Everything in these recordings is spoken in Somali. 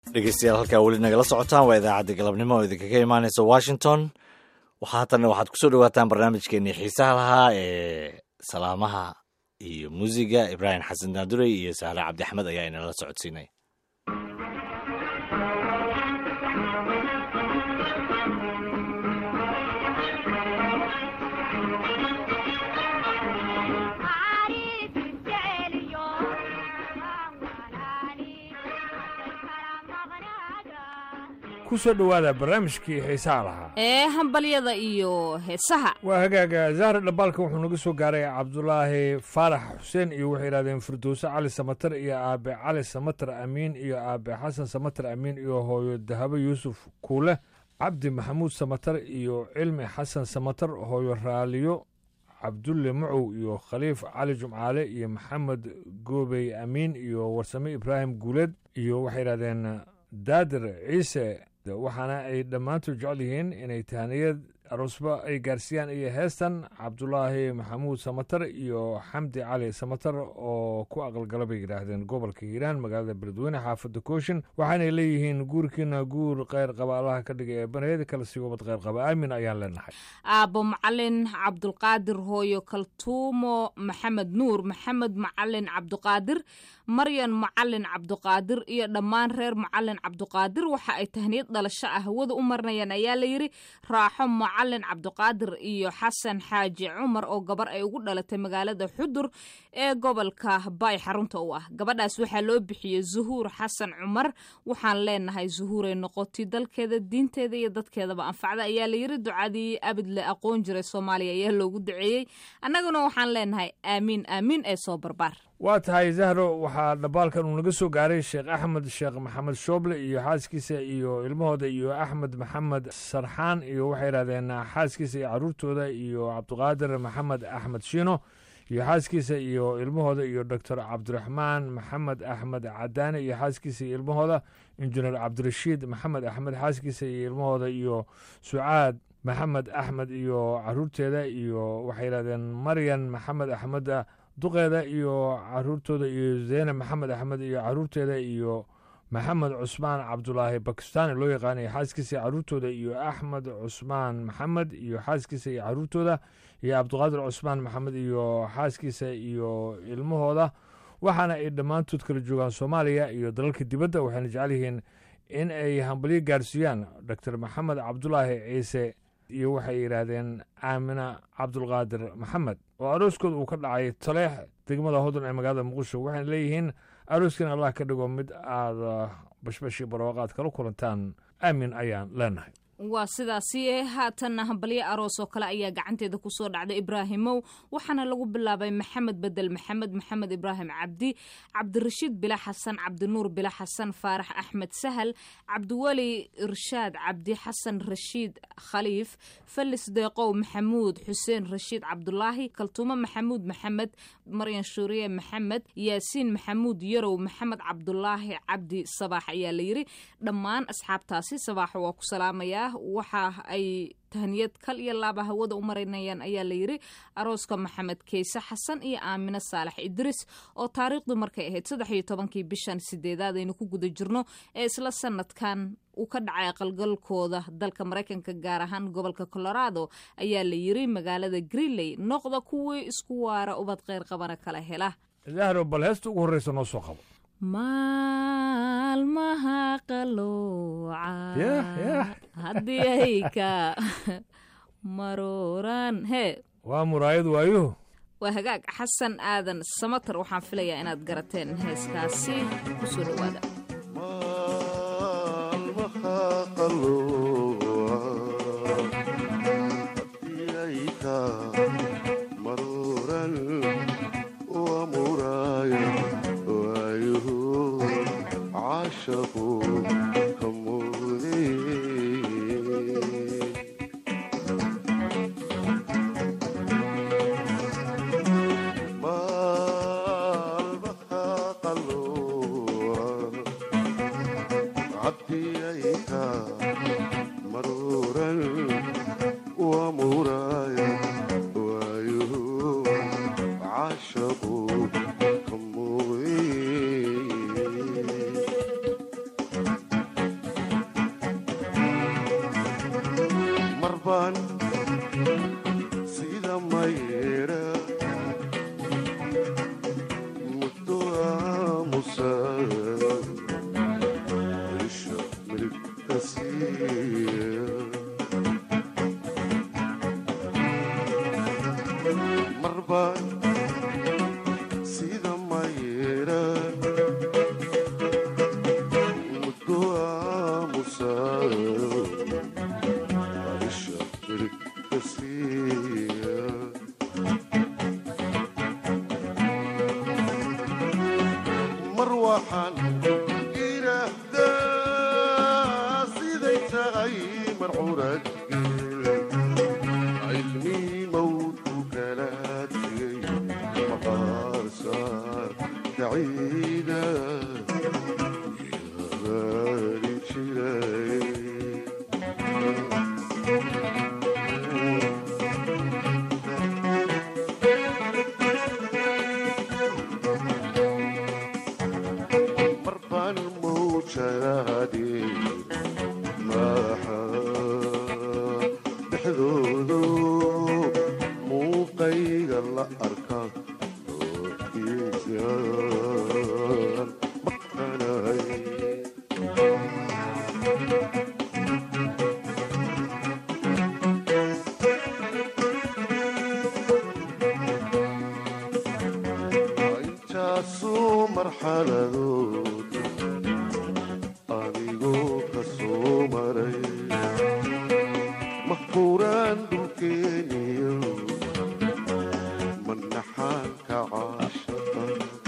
dhegeystayaal halkaa weli nagala socotaan waa idaacadda galabnimo oo idinkaga imaaneysa washington waxaa haddana waxaad kusoo dhawaataan barnaamijkeenii xiisaha lahaa ee salaamaha iyo muusiga ibraahim xasan daadurey iyo saare cabdi axmed ayaa inala socodsiinay kusoo dhowaada barnaamijkii xiisaha lahaa ee hambalyada iyo heesaha waa hagaaga zahra dhambaalka wuxuu naga soo gaaray cabdulaahi faarax xuseen iyo waxay yidhahdeen firdowse cali samatar iyo aabe cali samatar amiin iyo aabe xasan samatar amiin iyo hooyo dahabo yuusuf kuule cabdi maxamuud samatar iyo cilmi xasan samatar hooyo raaliyo cabdulle macow iyo khaliif cali jumcaale iyo maxamed goobey amiin iyo warsame ibraahim guuleed iyo waxay yidhahdeen daadir ciise waxaana ay dhammaantood jecel yihiin inay tahaniyad aroosba ay gaarsiiyaan iyo heestan cabdulaahi maxamuud samatar iyo xamdi cali samatar oo ku aqalgala bay yidhaahdeen gobolka hiiraan magaalada beledweyne xaafadda kooshin waxaanay leeyihiin guurkiina guur kheyr qaba allaha ka dhigay ee baneed kala sii wabad kheyr qaba aamin ayaan leenahay aabbo macalin cabdulqaadir hooyo kaltuumo maxamed nuur maxamed macalin cabduqaadir maryan macalin cabduqaadir iyo dhammaan reer macalin cabduqaadir waxa ay tahniyad dhalasho ah hawada u marinayaan ayaa layidhi raaxo macalin cabduqaadir iyo xasan xaaji cumar oo gabar ay ugu dhalatay magaalada xudur ee gobolka baay xarunta u ah gabadhaas waxaa loo bixiyey zuhuur xasan cumar waxaan leenahay zuhuuray noqotay dalkeeda diinteeda iyo dadkeedaba anfacda ayaa layidhi ducadii abid le aqoon jiray soomaaliya ayaa loogu duceeyey annaguna waxaan leenahay aamiin aamiin ee soo barbaar waa tahay zahro waxaa dhambaalkan uu naga soo gaaray sheekh axmed sheekh maxamed shooble iyo xaaskiisa iyo ilmahooda iyo axmed maxamed sarxaan iyo waxay yidhahdeen xaaskiisa iyo caruurtooda iyo cabdiqaadir maxamed axmed shiino iyo xaaskiisa iyo ilmahooda iyo doctor cabdiraxmaan maxamed axmed cadaane iyo xaaskiisa iyo ilmahooda injineer cabdirashiid maxamed axmed xaaskiisa iyo ilmahooda iyo sucaad maxamed axmed iyo caruurteeda iyo waxay yidhahdeen maryan maxamed axmed duqeeda iyo caruurtooda iyo zeyne maxamed axmed iyo caruurteeda iyo maxamed cusmaan cabdulaahi bakistaani loo yaqaanay xaaskiisa iyo caruurtooda iyo axmed cusmaan maxamed iyo xaaskiisa iyo caruurtooda iyo cabdiqaadir cusmaan maxamed iyo xaaskiisa iyo ilmahooda waxaana ay dhammaantood kala joogaan soomaaliya iyo dalalka dibadda waxayna jecel yihiin in ay hambalyo gaarsiiyaan doctor maxamed cabdulaahi ciise iyo waxay yidhaahdeen aamina cabdulqaadir maxamed oo arooskooda uu ka dhacay taleex degmada hodon ee magaalada muqdisho waxayna leeyihiin arooskin allah ka dhigo mid aada bashbashii barwaaqaad kala kulantaan aamin ayaan leenahay waa sidaasi haatanna hambalyo aroos oo kale ayaa gacanteeda kusoo dhacday ibraahimow waxaana lagu bilaabay maxamed bedel maxamed maxamed ibraahim cabdi cabdirashiid bila xasan cabdinuur bila xasan faarax axmed sahal cabdiweli irshaad cabdi xasan rashiid khaliif falis deeqow maxamuud xuseen rashiid cabdulaahi kaltuumo maxamuud maxamed maryan shuuriye maxamed yaasiin maxamuud yarow maxamed cabdulaahi cabdi sabaax ayaa layidhi dhammaan asxaabtaasi sabaax waa ku salaamayaa waxa ay tahniyad kal iyo laaba hawada u marinayaan ayaa layidhi arooska maxamed keyse xasan iyo aamine saalax idris oo taariikhdu markay ahayd saddex iyo tobankii bishan sideedaad aynu ku guda jirno ee isla sanadkan uu ka dhacay aqalgalkooda dalka maraykanka gaar ahaan gobolka colorado ayaa layidhi magaalada greenley noqda kuwii isku waara ubad kheyr qabana kala hela zahro bal heesta ugu horreysa noo soo qabo maalmaha qalooca haddii ay ka maruuraan hee waa muraayad waayuhu waa hagaag xasan aadan samatar waxaan filayaa inaad garateen heeskaasi ku soo dhowaada عاشقوا كموي marbaan sida mayra muddo aamusa isha miligta siiya marbaan sida mayra muddo aamusa isha miligta siiya mar waxaan idhaahdaa siday tahay marxurad cilmi mawdku kala tegay maqaarsa daciida yabaari jiray marbaan mawjadaadii maaxa dhexdoodu muuqayga la arka ookiisaan maqanahay intaasuu marxaladood adigoo ka soo maray mahbuuraan dhulkeeniyo manaxaanka caashaqa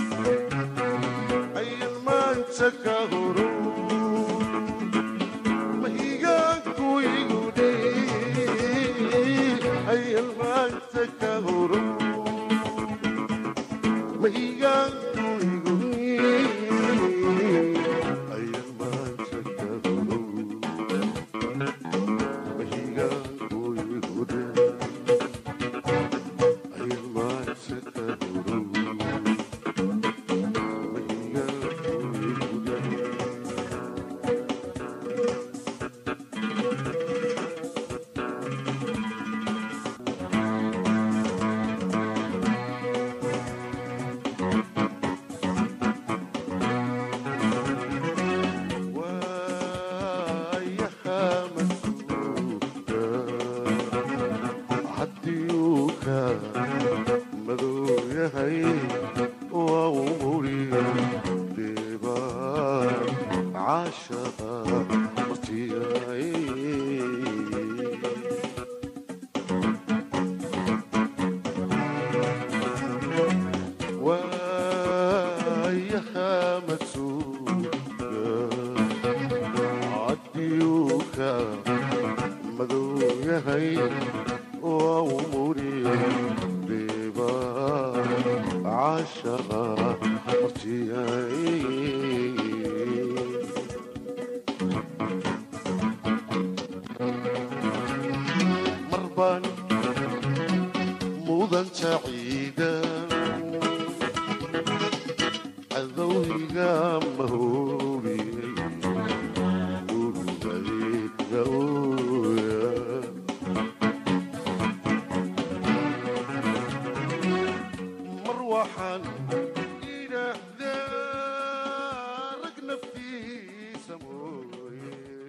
ayan maanta ka horo mahigaanku igu dhey ayan maanta ka horo mahigaanku igu ayan maanta ka horo mahigaanku igu dhey ayan maanta ka horo mahigaanku igu dhey waayaha masuuga haddiyuuka madow yahay waa u muri deebaan caashaqa martiyay waayaha masuuga caddiyuuka madow yahay waa u muri deeba caashaqa martiyay marbaan mudanta ciidan cadowhiga mahoobiyey urugayga ooya mar waxaan idhaahdaa rag naftiisa mooye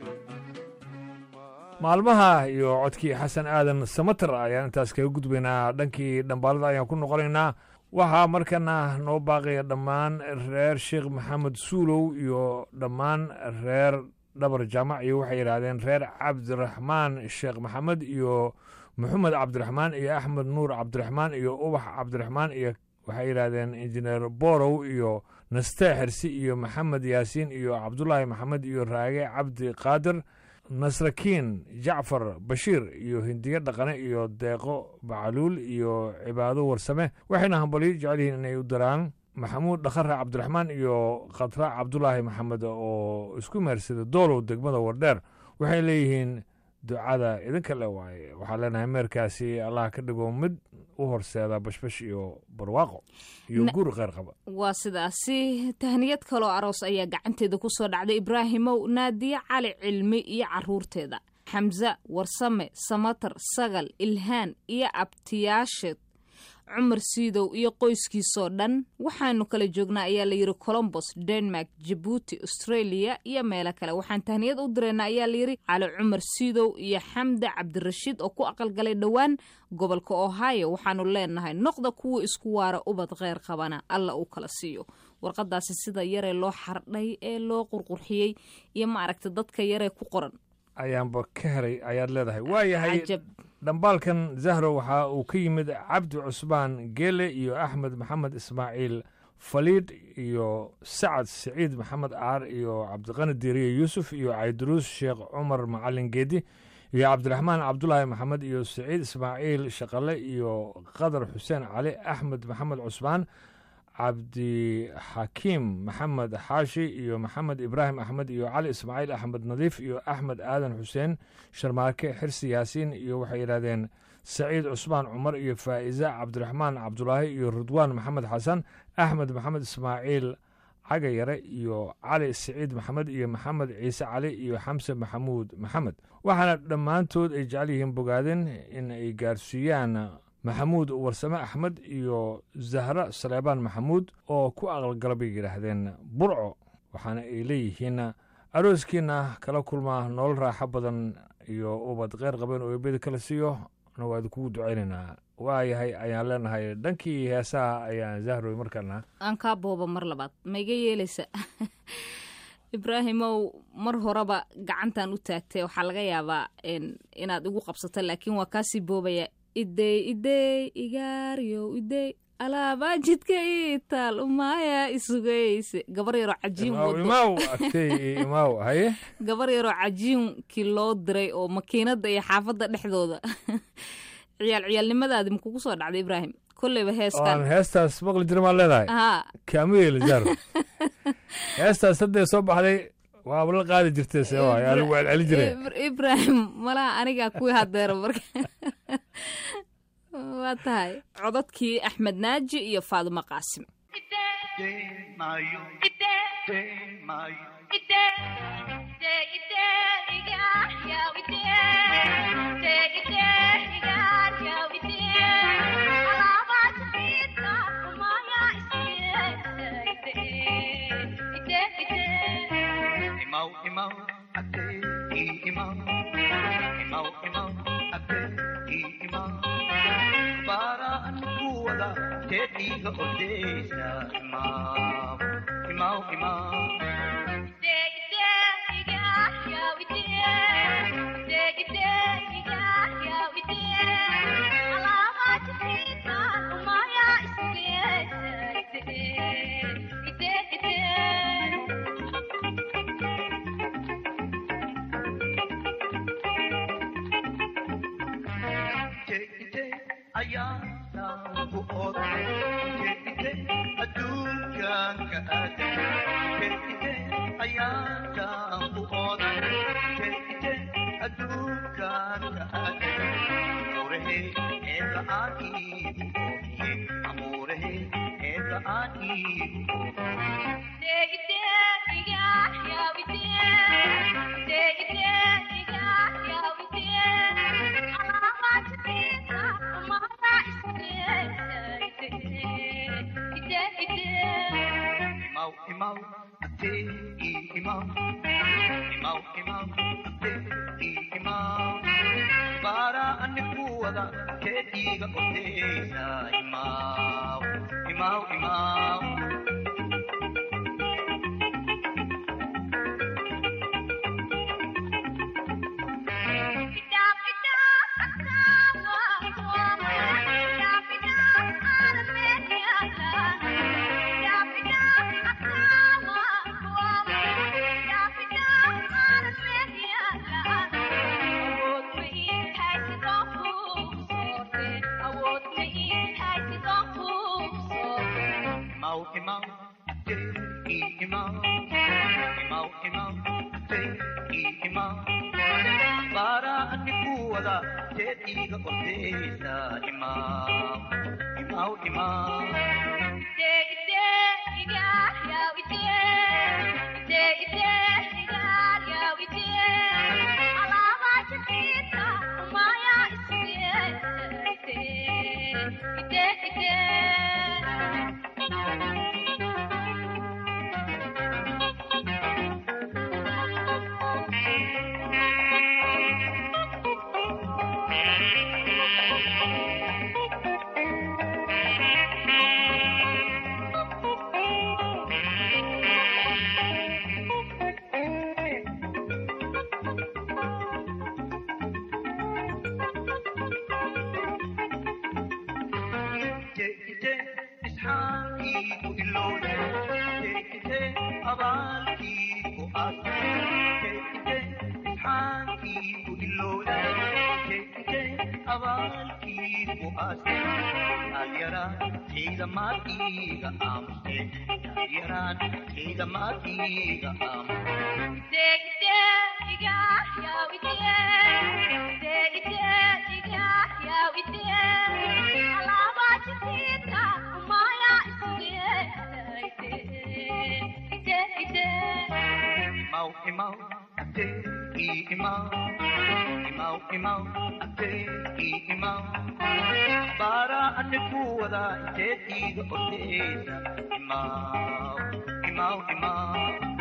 maalmaha iyo codkii xasan aadan samater ayaan intaas kaga gudbaynaa dhankii dhambaalada ayaan ku noqonaynaa waxaa markana noo baaqaya dhammaan reer sheekh maxamed suulow iyo dhammaan reer dhabar jaamac iyo waxay yidhaahdeen reer cabdiraxmaan sheekh maxamed iyo maxamed cabdiraxmaan iyo axmed nuur cabdiraxmaan iyo ubax cabdiraxmaan iyo waxay yidhaahdeen injineer borow iyo naste xirsi iyo maxamed yaasiin iyo cabdulaahi maxamed iyo raage cabdi qaadir nasrakiin jacfar bashiir iyo hindiye dhaqane iyo deeqo bacaluul iyo cibaado warsame waxayna hambalyo jecel yihiin inay u daraan maxamuud dhakhare cabdiraxmaan iyo khatra cabdulaahi maxamed oo isku meersada doolow degmada wardheer waxay leeyihiin ducada idinka le waaye waxaa leenahay meerkaasi allah ka dhigo mid u horseeda bashbash iyo barwaaqo iyo Na- guur kheyr qaba waa sidaasi tahniyad kaloo aroos ayaa gacanteeda kusoo dhacday ibraahimow naadiye cali cilmi iyo caruurteeda xamse warsame samatar sagal ilhaan iyo abtiyaasheed cumar siidow iyo qoyskiisoo dhan waxaanu kala joognaa ayaa layidhi colombos denmark jabuuti australia iyo meelo kale waxaan tahniyad u direynaa ayaa layidhi cali cumar siidow iyo xamde cabdirashiid oo ku aqalgalay dhowaan gobolka ohio waxaanu leenahay noqda kuwa isku waara ubad kheyr qabana alla uu kala siiyo warqadaasi sida yaree loo xardhay ee loo qurqurxiyey iyo maaragta dadka yaree ku qoran ayaanba ka helay ayaad leedahay waayahay cajab dhambaalkan zahro waxa uu ka yimid cabdi cusmaan geele iyo axmed maxamed ismaaciil faliidh iyo sacad siciid maxamed aar iyo cabdiqani diiriye yuusuf iyo cayduruus sheekh cumar macalin geedi iyo cabdiraxmaan cabdulaahi maxamed iyo siciid ismaaciil shaqale iyo qadar xuseen cali axmed maxamed cusmaan cabdixakiim maxamed xaashi iyo maxamed ibraahim axmed iyo cali ismaaciil axmed nadiif iyo axmed aadan xuseen sharmaake xirsi yaasiin iyo waxay yidhahdeen saciid cusmaan cumar iyo faa'iza cabdiraxmaan cabdulaahi iyo ridwaan maxamed xasan axmed maxamed ismaaciil cagayare iyo cali siciid maxamed iyo maxamed ciise cali iyo xamse maxamuud maxamed waxaana dhammaantood ay jecel yihiin bogaadeen in ay gaarsiiyaan maxamuud warsame axmed iyo zahra saleebaan maxamuud oo ku aqalgala bay yidhaahdeen burco waxaana ay leeyihiin arooskiina kala kulmaa nolol raaxo badan iyo ubad kheyr qabeen oo eebeda kala siiyo na waa idinkugu ducaynaynaa waayahay ayaan leenahay dhankii heesaha ayaan zahroy markaana aan kaa booba mar labaad ma iga yeelaysa ibraahimow mar horeba gacantan u taagtay waxaa laga yaabaa inaad igu qabsato laakiin waa kaasii boobaya idey idey igaaryow idey alaabaa jidka ii taal umaaya isugayse gabar yaroo cajiin wado imaaw agtey imaaw haye gabar yaroo cajiinkii loo diray oo makiinada iyo xaafadda dhexdooda ciyaal ciyaalnimadaadi makugu soo dhacday ibraahim kolleyba aan heeskan heestaas maqli jira maan leedahay haa kaamu yeeli zahro heestaas haddee soo baxday waaba la qaadi jirtay see waay aa lagu celceli jiray Ibr- ibraahim malaha anigaa kuwii hadeera marka waa tahay codadkii axmed naaji iyo faadumo qaasim Imau, imau, ate, i imau. Imau, imau, ate, i imau. Paraan kuwada, tetiga odesa, imau. Imau, imau. Ite, ayana buot. Ite, adukan ka ate. Ite, ayana buot. Ite, adukan ka ate. Amurehe, eka aki buot. Amurehe, eka aki buot. Imau, imau, ate, i imau. Imau, imau, ate, i imau. Para anikuwada, ketiga odesa, imau. Imau, imau. Imau, imau, ate, i imau. Imau, imau, ate, i imau. Para anikuwada, ketiga odesa, imau. Imau, imau. Yeah. abaalkii ku aastay dhalinyaraan ciidamaadkiiga aamuste dhalinyaraan ciidamaadkiiga aamuste Imau, imau, ate, i imau. Imau, imau, ate, i imau. Bara ate kuwada ite tiga ortesa. Imau, imau, imau.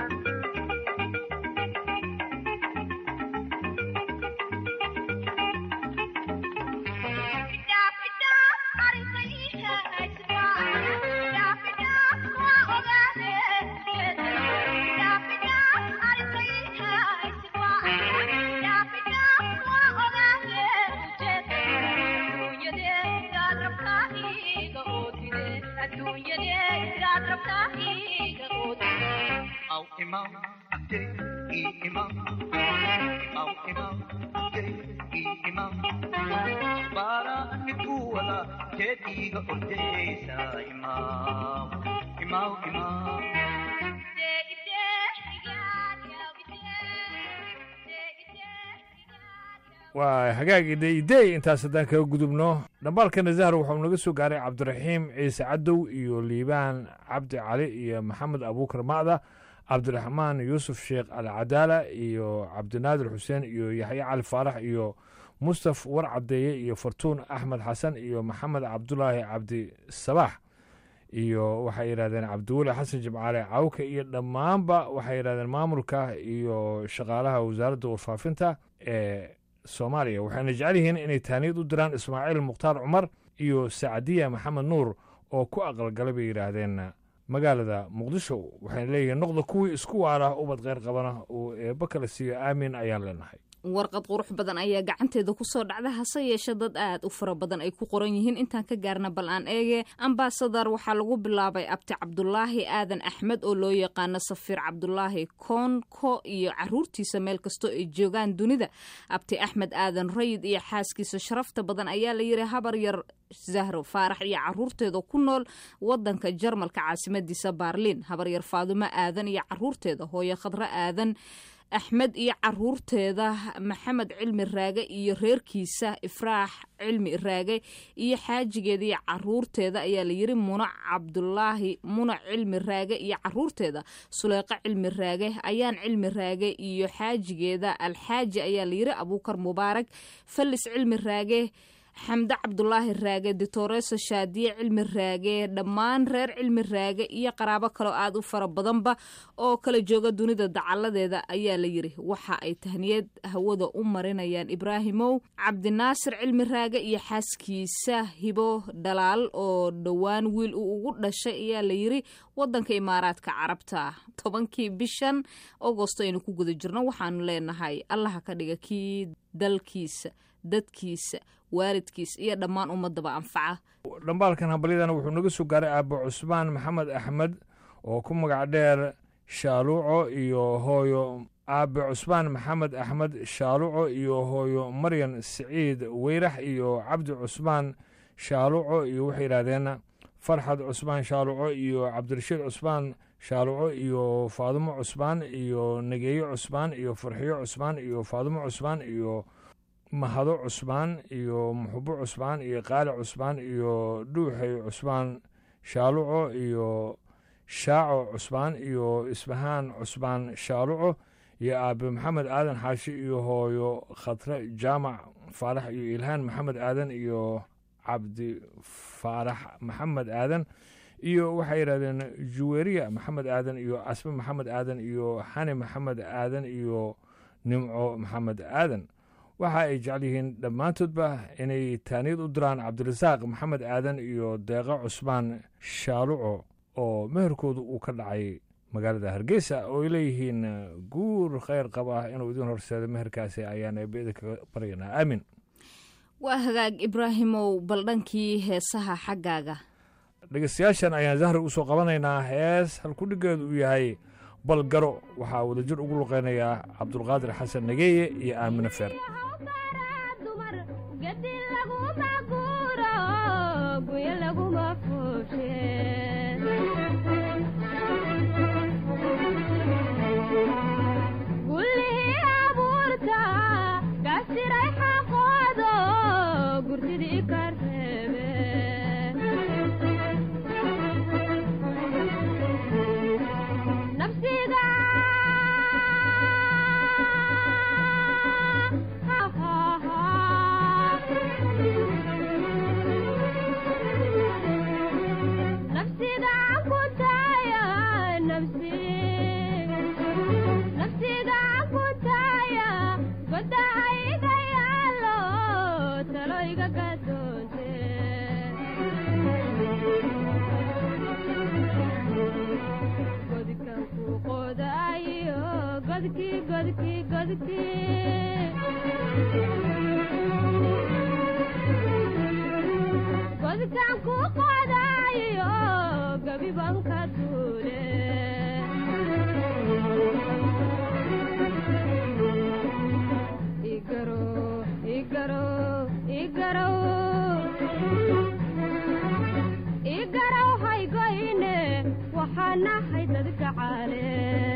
Imau, imau, ate, i imau. Imau, imau, ate, i imau. Bara ate kuwada ite tiga ortesa. Imau, imau, imau. waa hagaagii deidey intaas haddaan kaga gudubno dhambaalkana zahar wuxuu naga soo gaaray cabdiraxiim ciise cadow iyo liibaan cabdi cali iyo maxamed abuukar macda cabdiraxmaan yuusuf sheekh alcadaala iyo cabdinaadir xuseen iyo yaxye cali faarax iyo mustaf war cadeeye iyo fartuun axmed xasan iyo maxamed cabdulaahi cabdi sabaax iyo waxay yidhahdeen cabdiweli xasan jimcaale cawke iyo dhammaanba waxay yidhahdeen maamulka iyo shaqaalaha wasaaradda warfaafinta ee soomaaliya waxayna jecel yihiin inay taaniyad u diraan ismaaciil mukhtaar cumar iyo sacadiya maxamed nuur oo ku aqalgalay bay yidhaahdeen magaalada muqdisho waxayna leeyihiin noqda kuwii isku waara ubad kheyr qabana uu eebba kala siiyo aamin ayaan leenahay warqad qurux badan ayaa gacanteeda kusoo dhacda hase yeeshe dad aad u fara badan ay ku qoran yihiin intaan ka gaarna bal aan eege ambasadar waxaa lagu bilaabay abti cabdulaahi aadan axmed oo loo yaqaano safiir cabdulaahi koonko iyo caruurtiisa meel kastoo ay joogaan dunida abti axmed aadan rayid iyo xaaskiisa sharafta badan ayaa la yiri habar yar zahro faarax iyo caruurteeda ku nool wadanka jarmalka caasimadiisa baarliin habar yar faadumo aadan iyo caruurteeda hooyo khadro aadan axmed iyo caruurteeda maxamed cilmi raage iyo reerkiisa ifraax cilmi raage iyo xaajigeeda iyo caruurteeda ayaa layiri muna cabdulaahi muna cilmi raage iyo caruurteeda suleyqo cilmi raage ayaan cilmi raage iyo xaajigeeda alxaaji ayaa layiri abuukar mubaarak falis cilmi raage xamde cabdulaahi raage ditoreso shaadiye cilmi raage dhammaan reer cilmi raage iyo qaraabo kaloo aad u fara badanba oo kala jooga dunida dacaladeeda ayaa la yiri waxa ay tahniyad hawada u marinayaan ibraahimow cabdinaasir cilmi raage iyo xaaskiisa hibo dhalaal oo dhowaan wiil uu ugu dhashay ayaa la yiri wadanka imaaraadka carabta tobankii bishan agosto aynu ku guda jirno waxaanu leenahay allaha ka dhiga kii dalkiisa dadkiisa waalidkiis iyo dhammaan ummadaba anfaca dhambaalkan hambalyadana wuxuu naga soo gaaray aabo cusmaan maxamed axmed oo ku magac dheer shaaluuco iyo hooyo aabe cusmaan maxamed axmed shaaluuco iyo hooyo maryan siciid weyrax iyo cabdi cusmaan shaaluuco iyo waxay yidhahdeen farxad cusmaan shaaluuco iyo cabdirashiid cusmaan shaaluuco iyo faadumo cusmaan iyo nageeyo cusmaan iyo farxiyo cusmaan iyo faadumo cusmaan iyo mahado cusmaan iyo muxubo cusmaan iyo qaali cusmaan iyo dhuuxay cusmaan shaaluco iyo shaaco cusmaan iyo isbahaan cusmaan shaaluco iyo aabe maxamed aadan xaashi iyo hooyo khatre jaamac faarax iyo ilhaan maxamed aadan iyo cabdi faarax maxamed aadan iyo waxay yidhahdeen juweriya maxamed aadan iyo casbe maxamed aadan iyo xani maxamed aadan iyo nimco maxamed aadan waxa ay jecel yihiin dhammaantoodba inay taaniyad u diraan cabdirasaaq maxamed aadan iyo deeqo cusmaan shaaluco oo meherkoodu uu ka dhacay magaalada hargeysa oo ay leeyihiin guur kheyr qaba inuu idin horseedo meherkaasi ayaan eebeda kaga baryanaa aamin waa hagaag ibraahimow bal dhankii heesaha xaggaaga dhegeystayaashan ayaan zahri usoo qabanaynaa hees halkudhigeedu uu yahay balgaro waxaa wadajir ugu luqeynayaa cabdulqaadir xasan nageeye iyo aamine feer dumar gadi lagu guya laguma fooshe gullihii abuurta gasiray xaqoodo gurtidii ka reebe nafsiga nafsiga ku taaya nafsi nafsiga ku taaya goda ayga yaalo talo iga gadoonte godkan ku qodaayo godkii godkii godkii godkan ku qodaayo gabiban ka duule igaro igaro igaro igaraw haygoyne waxaa nahay dadka caale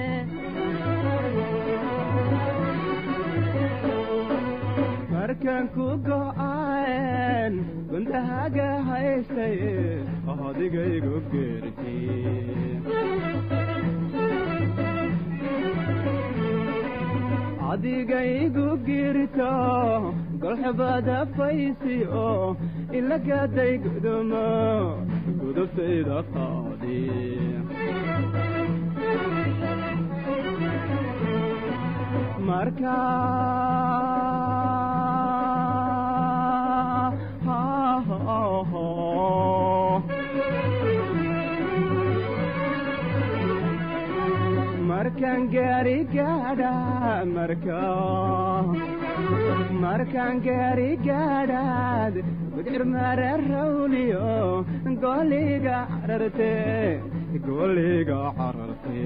markaan ku go'aan gundahaga haystay adigaygu geerti adigaygu girto golxubada faysi oo ilagaday gudumo gudubtayda qaadi marka markaan gaari gaadha marka markaan gaari gaadhaad bidcir mara rawliyo goliga cararte goliga cararte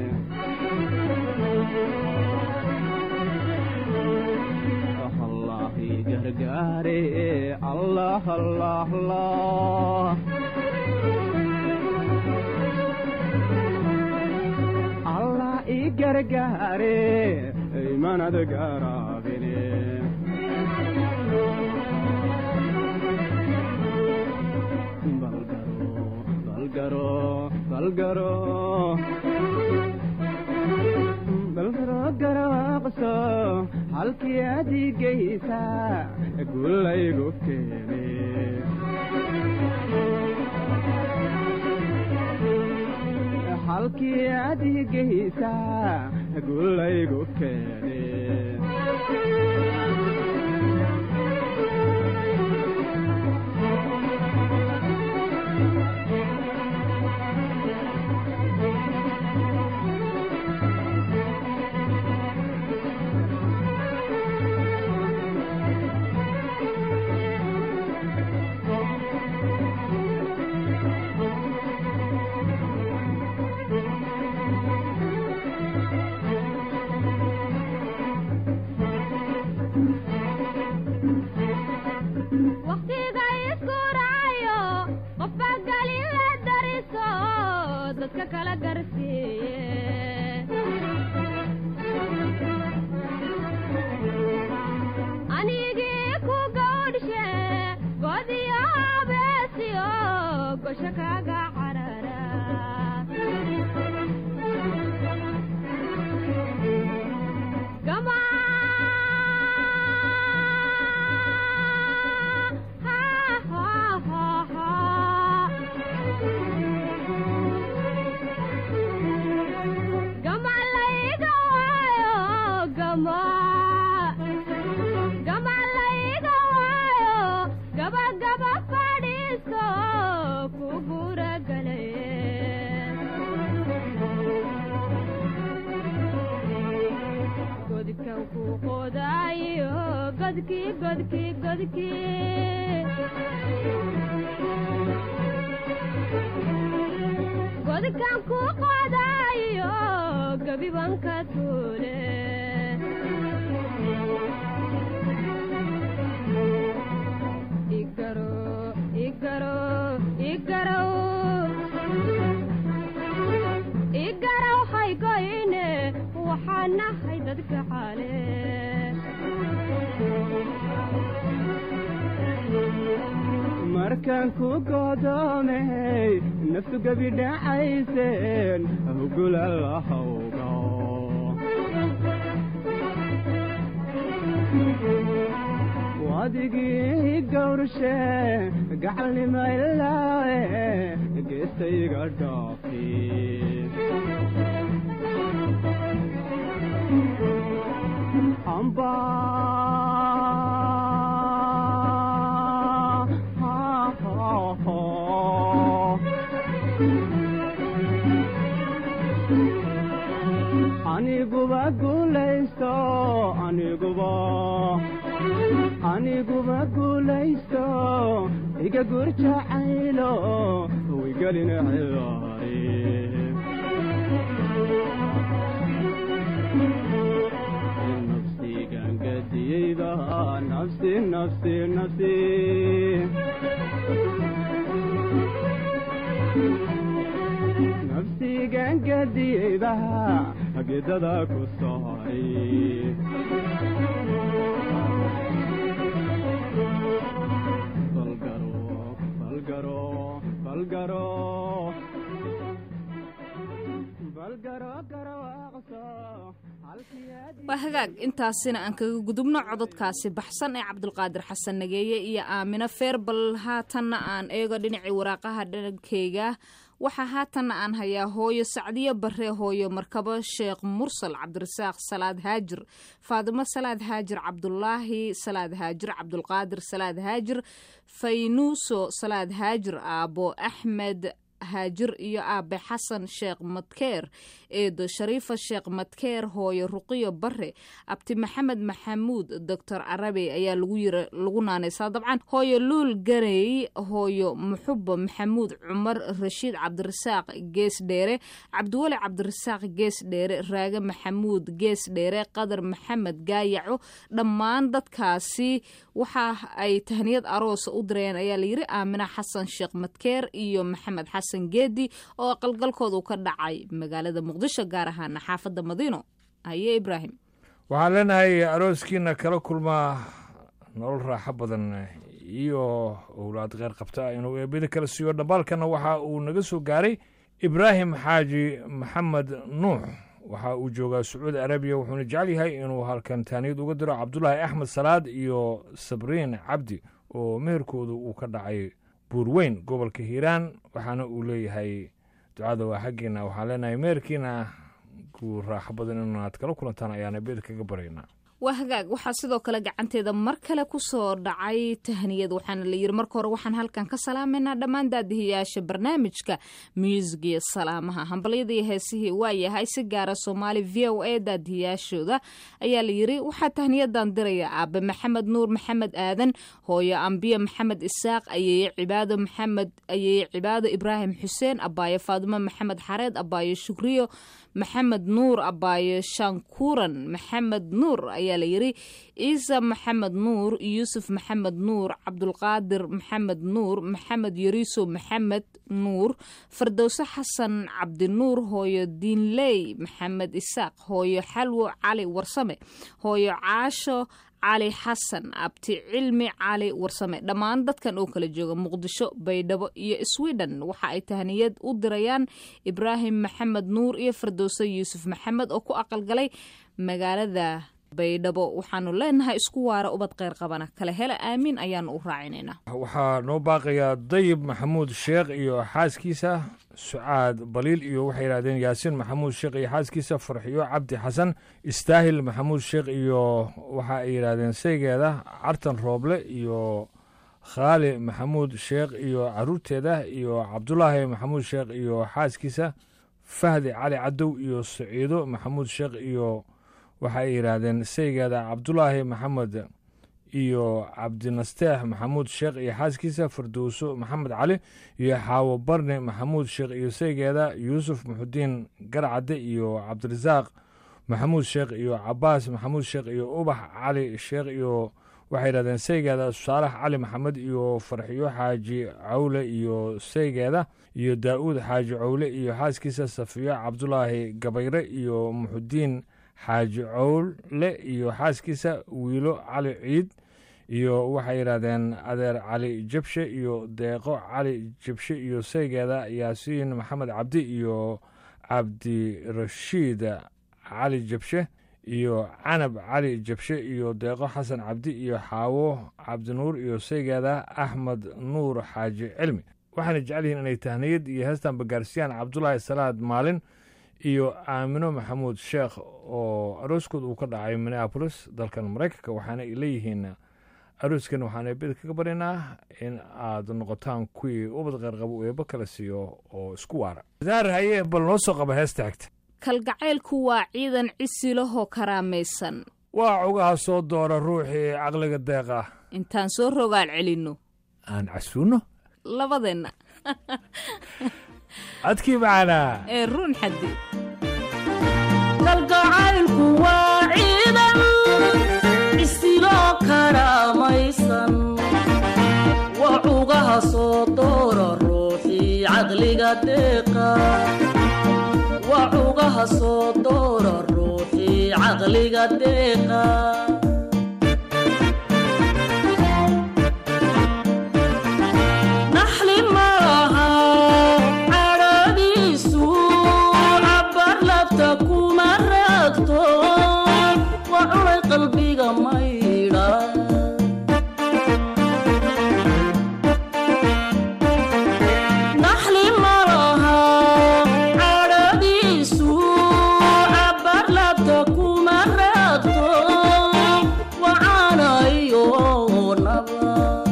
allahi gargaare allah allah allah allah i gargaare imanad garaabine balgaro balgaro balgaro garaaqso halkii adigaysa gulaygu keene halkii adigaysa gulaygu keene wakhtiga isku raayo qofba galin la dariso dadka kala garsiiye anigii ku gawdhshe godiyo habeesiyo gosho kaga carara gama ha ha ha ha gama layga waayo gama gama layga waayo gaba gaba fadhiiso ku guragalaye godkan ku qodaayo godkii godkii godkii godkan ku qodaayo gabiban ka tuule igaro igaro godkan ku godoomey naftu gebi dhacayseen hugula lahawga wadigii gawrshe gacalnimaylaae geestayga dhaafi amba aniguba guulaysto aniguba aniguba guulaysto iga gurjacaylo wigelin cilaari nafsigan gadiyeyda nafsi nafsi nafsi nafsigan gadiyeyda hagidada ku saaray balgaro balgaro balgaro balgaro garawaaqso waa hagaag intaasina aan kaga gudubno cododkaasi baxsan ee cabdulqaadir xasan nageeye iyo aamino feerbal haatanna aan eego dhinacii waraaqaha dhankeyga waxaa haatanna aan hayaa hooyo sacdiyo bare hooyo markabo sheekh mursal cabdirasaaq salaad haajir faadimo salaad haajir cabdulaahi salaad haajir cabdulqaadir salaad haajir faynuuso salaad haajir aabo axmed haajir iyo aabe xasan sheekh madkeer eedo shariifa sheekh madkeer hooyo ruqiyo bare abti maxamed maxamuud doctor arabe ayaa lagu naanaysaa dabcan hooyo luul garey hooyo muxubo maxamuud cumar rashiid cabdirasaaq gees dheere cabdiweli cabdirasaaq gees dheere raage maxamuud gees dheere qadar maxamed gaayaco dhammaan dadkaasi waxa ay tahniyad aroosa u direen ayaa layiri aamina xasan sheekh madkeer iyo maxamed xasan geedi oo qalgalkoodu ka dhacay magaalada muqdisho gaar ahaana xaafadda madiino haye ibraahim waxaan leenahay arooskiina kala kulmaa nolol raaxo badan iyo owlaad kheyr qabta inuu eebada kala siiyo dhambaalkana waxa uu naga soo gaaray ibraahim xaaji maxamed nuux waxa uu joogaa sacuudi arabiya wuxuuna jecel yahay inuu halkan taaniyad uga diro cabdulaahi axmed salaad iyo sabriin cabdi oo meherkoodu uu ka dhacay buurweyn gobolka hiiraan waxaana uu leeyahay ducada waa xaggiina waxaan leenahay meherkiina ku raaxo badan inaad kala kulantaan ayaana beed kaga baraynaa waa hagaag waxaa sidoo kale gacanteeda mar kale ku soo dhacay tahniyad waxaana la yiri marka hore waxaan halkan ka salaamaynaa dhammaan daadihiyaasha barnaamijka muusigiyo salaamaha hambalyada iyo heesihii waa yahay si gaara soomaali v o a daadihiyaashooda ayaa la yiri waxaa tahniyadan diraya aabe maxamed nuur maxamed aadan hooyo ambiye maxamed isaaq ayeeye cibaado maxamed ayeeye cibaado ibraahim xuseen abaayo faadimo maxamed xareed abaayo shukriyo maxamed nuur abaayo shankuuran maxamed nuur ayaa la yiri ciisa maxamed nuur yuusuf maxamed nuur cabdulqaadir maxamed nuur maxamed yariiso maxamed nuur fardowse xasan cabdinuur hooyo diinley maxamed isaaq hooyo xalwo cali warsame hooyo caasho cali xasan abti cilmi cali warsame dhammaan dadkan oo kala jooga muqdisho baydhabo iyo sweden waxa ay tahniyad u dirayaan ibraahim maxamed nuur iyo fardowse yuusuf maxamed oo ku aqalgalay magaalada baydhabo waxaanu leenahay isku waara ubad kheyr qabana kala hela aamiin ayaanu u raacinaynaa waxaa noo baaqayaa dayib maxamuud sheekh iyo xaaskiisa sucaad baliil iyo waxay yidhahdeen yaasiin maxamuud sheekh iyo xaaskiisa farxiyo cabdi xasan istaahil maxamuud sheekh iyo waxa ay yidhahdeen saygeeda cartan rooble iyo khaali maxamuud sheekh iyo caruurteeda iyo cabdulaahi maxamuud sheekh iyo xaaskiisa fahdi cali cadow iyo saciido maxamuud sheekh iyo waxa ay yidhaahdeen saygeeda cabdulaahi maxamed iyo cabdinasteex maxamuud sheekh iyo xaaskiisa fardowso maxamed cali iyo xaawo barne maxamuud sheekh iyo saygeeda yuusuf muxudiin garcadde iyo cabdirasaaq maxamuud sheekh iyo cabaas maxamuud sheekh iyo ubax cali sheekh iyo waxay yidhahdeen saygeeda saalax cali maxamed iyo farxiyo xaaji cawle iyo saygeeda iyo daa'uud xaaji cawle iyo xaaskiisa safiyo cabdulaahi gabayre iyo muxudiin xaaji cowle iyo xaaskiisa wiilo cali ciid iyo waxay yidhahdeen adeer cali jabshe iyo deeqo cali jabshe iyo saygeeda yaasiin maxamed cabdi iyo cabdirashiid cali jabshe iyo canab cali jabshe iyo deeqo xasan cabdi iyo xaawo cabdinuur iyo saygeeda axmed nuur xaaji cilmi waxaana jecel yihiin inay tahniyad iyo heestan bagaarsiyaan cabdulaahi salaad maalin iyo aamino maxamuud sheekh oo arooskood uu ka dhacay minneabolis dalkan maraykanka waxaana ay leeyihiin arooskan waxaan eebada kaga baryaynaa in aad noqotaan kuwii ubad qarqabo eebo kala siiyo oo isku waara daar haye bal noo soo qaba heesta xigta kalgacaylku waa ciidan cisilahoo karaamaysan waa cugaha soo doora ruuxii caqliga deeqa intaan soo rogaal celinno aan casuuno labadeenna codkii macanaa ee ruun xaddi kalgacaylku waa ciidan isiloo karaamaysan waa cugaha soo doora ruuxii caqliga deeqa waa cugaha soo doora ruuxii caqliga deeqa naxli malaha cadhadiisu cabbar labta kuma raagto waa cunay qalbiga maydha naxli malaha cadhadiisu cabbar labta kuma raagto waa caanayo naba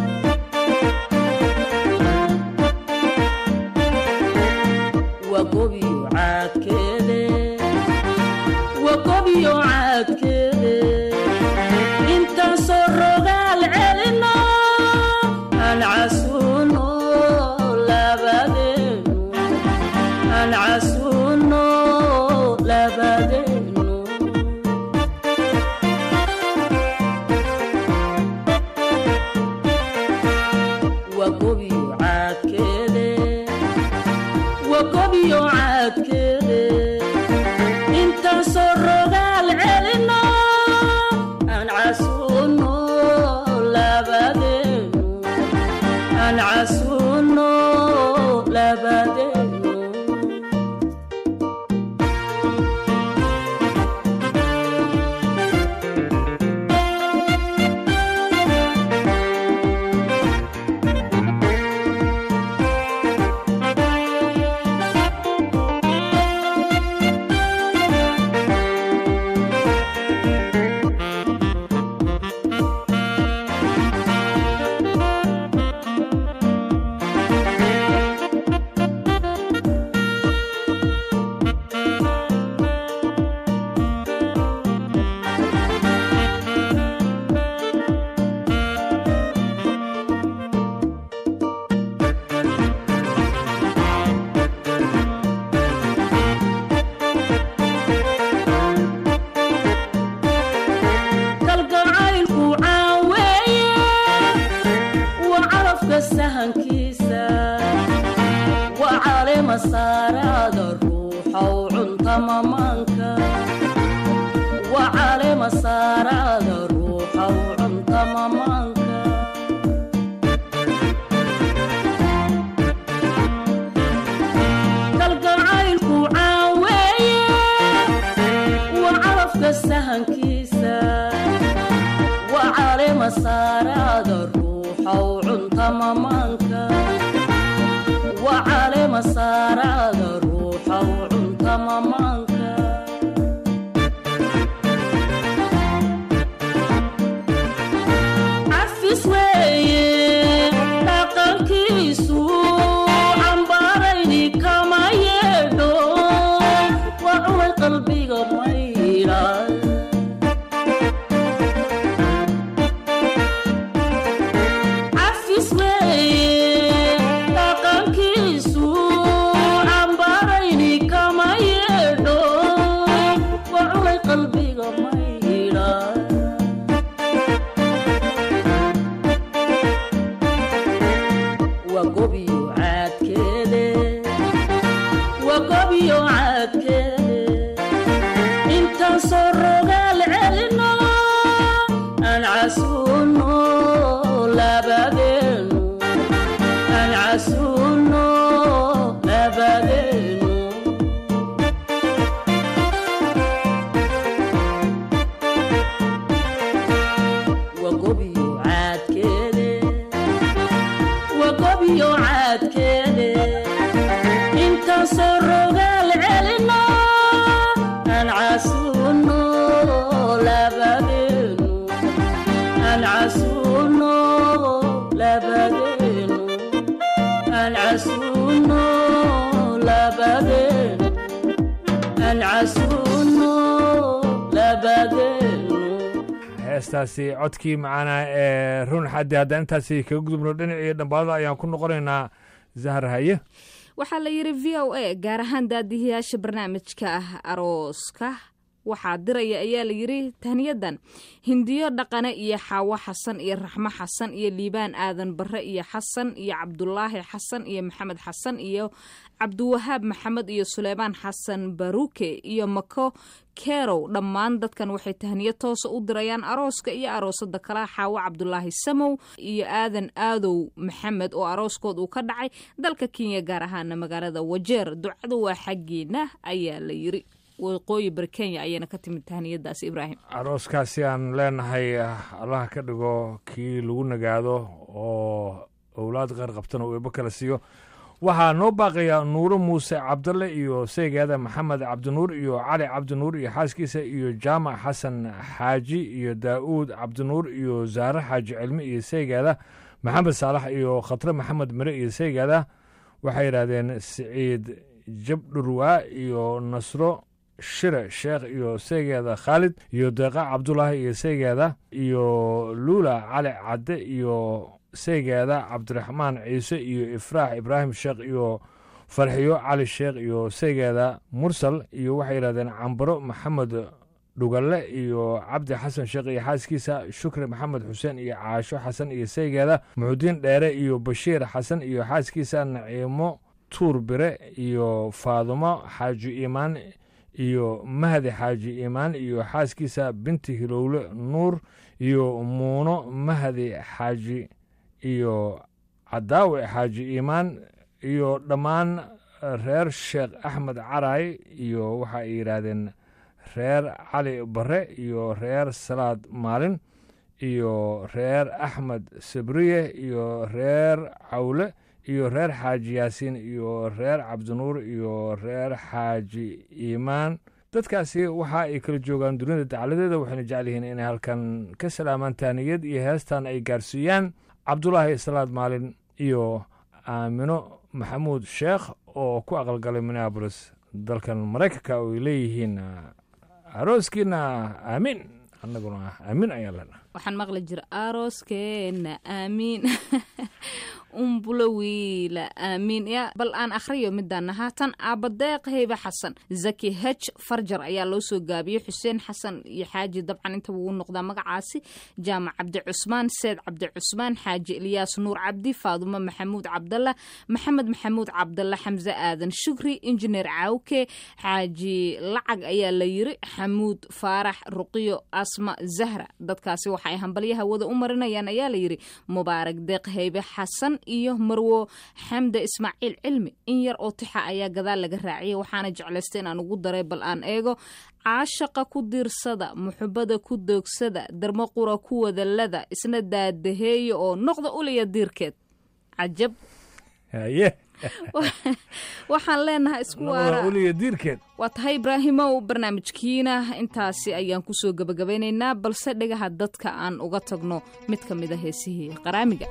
wagobiyo caadkeede wagobiyo caadkeede intaan soo rogaal celino aan casuuno labadeenu aan casuuno labadeenu wagobiyo caadkeede wagobiyo caadkeede intaan soo rogaal celino aan casuuno labadeenu aan casuuno labadeenu kalgacaylku caaweeye waa calafka sahankiisa waa caleema saaraada ruuxow cunta mamaanka waa caleema saaraada ruuxow cunta mamaanka kalgacaylku caaweeye waa calafka sahankiisa waa caleema saaraada ruuxow cunta mamaanka waa caleema saaraada ruuxow cunta mamaanka cafis weeye dhaqankiisu cambaarayni kama yeedho waa cunay qalbiga maydha cafis weeye dhaqankiisu cambaarayni kama yeedho waa cunay qalbiga maydha waa gobiyo caadkeede waa gobiyo caadkeede intaan soo rogaal celino aan casuuno wadaageeno heestaasi codkii macaana ee run xaddi haddaan intaasi kaga gudubno dhinacii dhambaalada ayaan ku noqonaynaa zahar haye waxaa la yidhi v o a gaar ahaan daadihiyaasha barnaamijka ah arooska waxaa diraya ayaa la yidhi tahniyadan hindiyo dhaqane iyo xaawo xasan iyo raxmo xasan iyo liibaan aadan barre iyo xasan iyo cabdulaahi xasan iyo maxamed xasan iyo cabdiwahaab maxamed iyo suleymaan xasan baruke iyo mako kerow dhammaan dadkan waxay tahniyo toosa u dirayaan arooska iyo aroosada kala xaawo cabdulaahi samow iyo aadan aadow maxamed oo arooskood uu ka dhacay dalka kenya gaar ahaana magaalada wajeer ducadu waa xaggiina ayaa la yiri waqooyi bari kenya ayayna ka timid tahniyadaas ibraahim arooskaasi aan leenahay allaha ka dhigo kii lagu nagaado oo owlaad qeyr qabtana uu eebo kala siiyo waxaa noo baaqaya nuuro muuse cabdalle iyo seegaada maxamed cabdinuur iyo cali cabdinuur iyo xaaskiisa iyo jaamac xasan xaaji iyo daa'uud cabdinuur iyo zaare xaaji cilmi iyo seegaada maxamed saalax iyo khatre maxamed mire iyo seegaada waxay yidhaahdeen siciid jabdhurwaa iyo nasro shire sheekh iyo seegeeda khaalid iyo deeqa cabdulaahi iyo seegeeda iyo luula cali cadde iyo seegeeda cabdiraxmaan ciise iyo ifraax ibraahim sheekh iyo farxiyo cali sheekh iyo seegeeda mursal iyo waxay yidhahdeen cambaro maxamed dhugalle iyo cabdi xasan sheekh iyo xaaskiisa shukri maxamed xuseen iyo caasho xasan iyo seegeeda muxudiin dheere iyo bashiir xasan iyo xaaskiisa naciimo tuur bire iyo faadumo xaaji iimaan iyo mahdi xaaji iimaan iyo xaaskiisa binti hilowle nuur iyo muuno mahdi xaaji iyo cadaawe xaaji iimaan iyo dhammaan reer sheekh axmed caraay iyo waxa ay yidhaahdeen reer cali bare iyo reer salaad maalin iyo reer axmed sabriye iyo reer cawle iyo reer xaaji yaasiin iyo reer cabdinuur iyo reer xaaji iimaan dadkaasi waxa ay kala joogaan dunida dacaladeeda waxayna jecel yihiin inay halkan ka salaamaan taaniyad iyo heestan ay gaarsiiyaan cabdulaahi salaad maalin iyo aamino maxamuud sheekh oo ku aqalgalay minneabolis dalkan maraykanka oo ay leeyihiin arooskiina aamiin annaguna aamiin ayaan leenaha waxaan maqli jira arooskeena aamiin umbulo wiila aamiin ya bal aan akhriyo midaan haatan aabadeeq heybe xasan zaki hej farjar ayaa loo soo gaabiyey xuseen xasan iyo xaaji dabcan inta wuu noqdaa magacaasi jaamac cabdi cusmaan seed cabdi cusmaan xaaji ilyaas nuur cabdi faadumo maxamuud cabdalla maxamed maxamuud cabdalla xamse aadan shukri injineer caawke xaaji lacag ayaa la yiri xamuud faarax ruqiyo asma zahra dadkaasi waxa ay hambalyaha wada u marinayaan ayaa la yiri mubaarak deeq heybe xasan iyo marwo xamde ismaaciil cilmi in yar oo tixa ayaa gadaal laga raaciyay waxaana jeclaystay inaan ugu daray bal aan eego caashaqa ku diirsada muxubada ku doogsada darmo qura ku wadalada isna daadaheeya oo noqda uliya diirkeed cajab haye waxaan leenahay isku waara uliya diirkeed waa tahay ibraahimow barnaamijkiina intaasi ayaan kusoo gebagabeynaynaa balse dhegaha dadka aan uga tagno mid ka mid a heesihii qaraamiga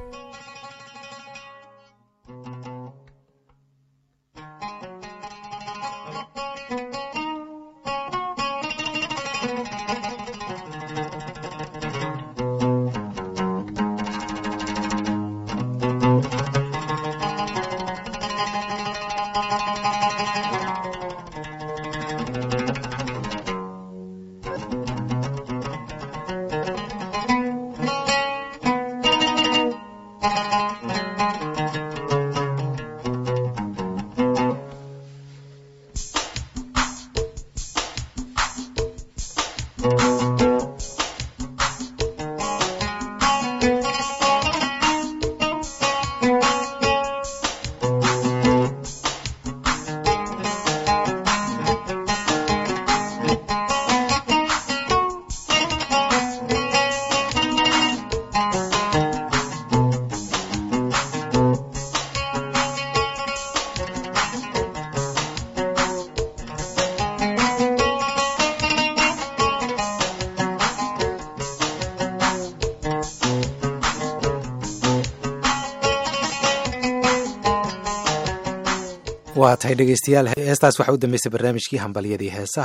waa tahay dhegeystayaal heestaas waxaa u dambeysay barnaamijkii hambalyadii heesaha